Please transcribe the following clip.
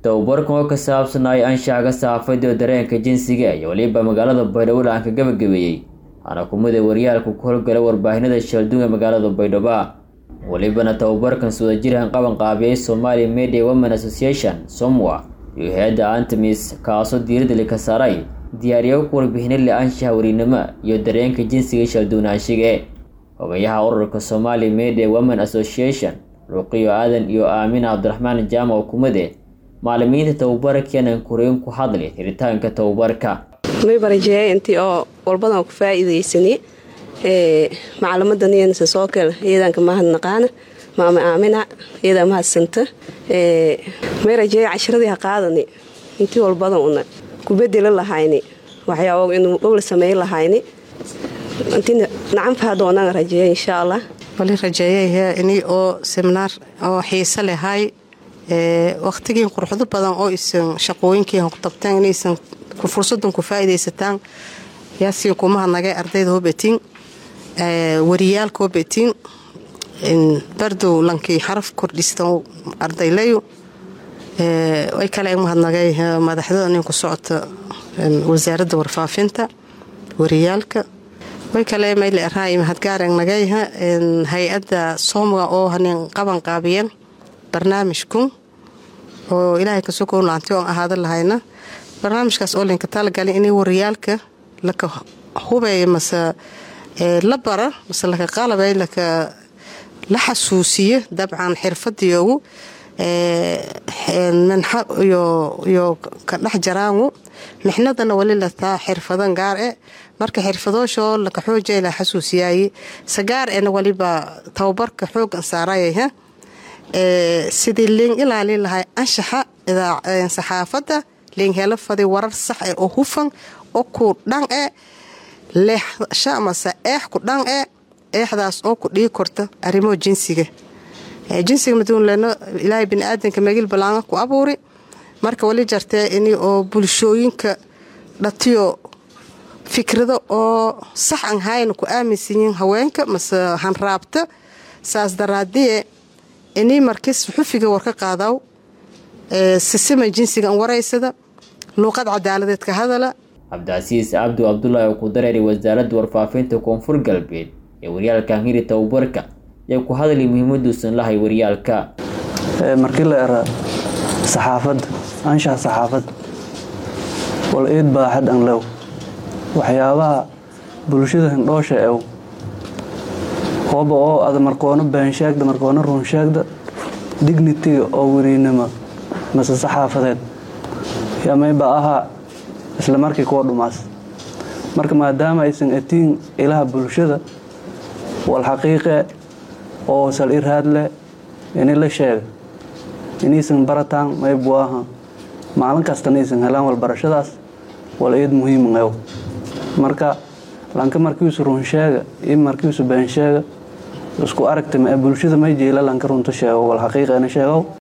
tababarkan oo ka saabsanaya anshaxga saxaafadda oo dareenka jinsiga iyo weliba magaalada baydhabo aan ka gabagabeeyey waxaana kumida waryaalka ku howlgala warbaahinada shalduun ee magaalada baydhabo welibana tababarkan swadajirhan qaban qaabiyey somalia media women association somwa iyo hay-adda antemis kaasoo diiradda li ka saaray diyaariyo ku warbixina le anshaxa werinimo iyo dareenka jinsiga shalduunaanshigae hogayaha ururka somalia media women association ruqiyo aadan iyo aamin cabdiraxmaan jaamac kumade maalimiinta tababar keenan koreyn ku hadlay hiritaanka tababarka mayba rajeeya intii oo walbadan ku faa-iideysani macalimadaniysa soo kale iyadanka mahadnaqaana maama aamina iyadaa mahadsanta may rajeeya cashiradii ha qaadani intii walbadan una ku bedeli lahayni waxyaaba inuu dhowla sameey lahayni intii nacanfaha doonaan rajeeya insha allah wali rajeeyayha ini oo seminaar oo xiise lehay wakhtigiin quruxdo badan oo isan shaqooyinkiihan ku tabteen inaysan fursadan ku faa-idaysataan yaasiin kumahadnagay ardayda hobetin wariyaalka hobetin bardow lankii xaraf kordhistan ardaylayu way kale mahadnagay madaxda nin ku socota wasaaradda warfaafinta wariyaalka way kale mayle araay mahadgaarangnagay hay-adda soomga oo hanin qaban qaabiyeen barnaamijkun oo ilaahay kasoo laanti oon ahaada lahayna barnaamijkaas oo linka talagalay inay wariyaalka laka hubeeya mase la bara mase laka qalabay laka la xasuusiyo dabcan xirfadiyoogu minxa iyo ka dhex jaraangu mixnadana wali lataa xirfadan gaar e marka xirfadoosho laka xoojay la xasuusiyaay sagaar ena waliba tababarka xoogan saarayah sidii liin ilaalin lahay anshaxa saxaafadda liin helo fadi warar sax e oo hufan oo ku dhan e leexsha amase eex ku dhan e eexdaas oo ku dhigi korta arrimo jinsiga jinsiga maduunleno ilaahay biniaadanka megil balaanga ku abuuri marka wali jartee ini oo bulshooyinka dhatiyo fikrado oo sax an hayna ku aaminsanyiin haweenka mase hanraabta saas daraadiye inii markis xufiga war ka qaadaw sisima jinsigan waraysada luuqad cadaaladeed ka hadala cabdicasiis cabdu cabdulaahi oo ku dareeray wasaaradda warfaafinta koonfur galbeed ee waryaalkan hiri tababarka yaa ku hadlay muhiimaduusan lahay waryaalka markii la era saxaafadda anshaxa saxaafadda wal iid baaxad an lew waxyaabaha bulshada hindhoosha ew hooba oo ada markoono beensheegda markoono runsheegda dignitiga oo weriinimo mase saxaafadeed yamayba ahaa isla markii kuwa dhumaas marka maadaama aysan atiin ilaha bulshada wal xaqiiqe oo sal iraad leh ini la sheega inaysan barataan maybu aha maalin kastana aysan helaan walbarashadaas wal iid muhiim ew marka lanka markiisu runsheega iyo markiisu beensheega isku aragta bulshada may jeela lanka runta sheego wal xaqiiqeena sheegow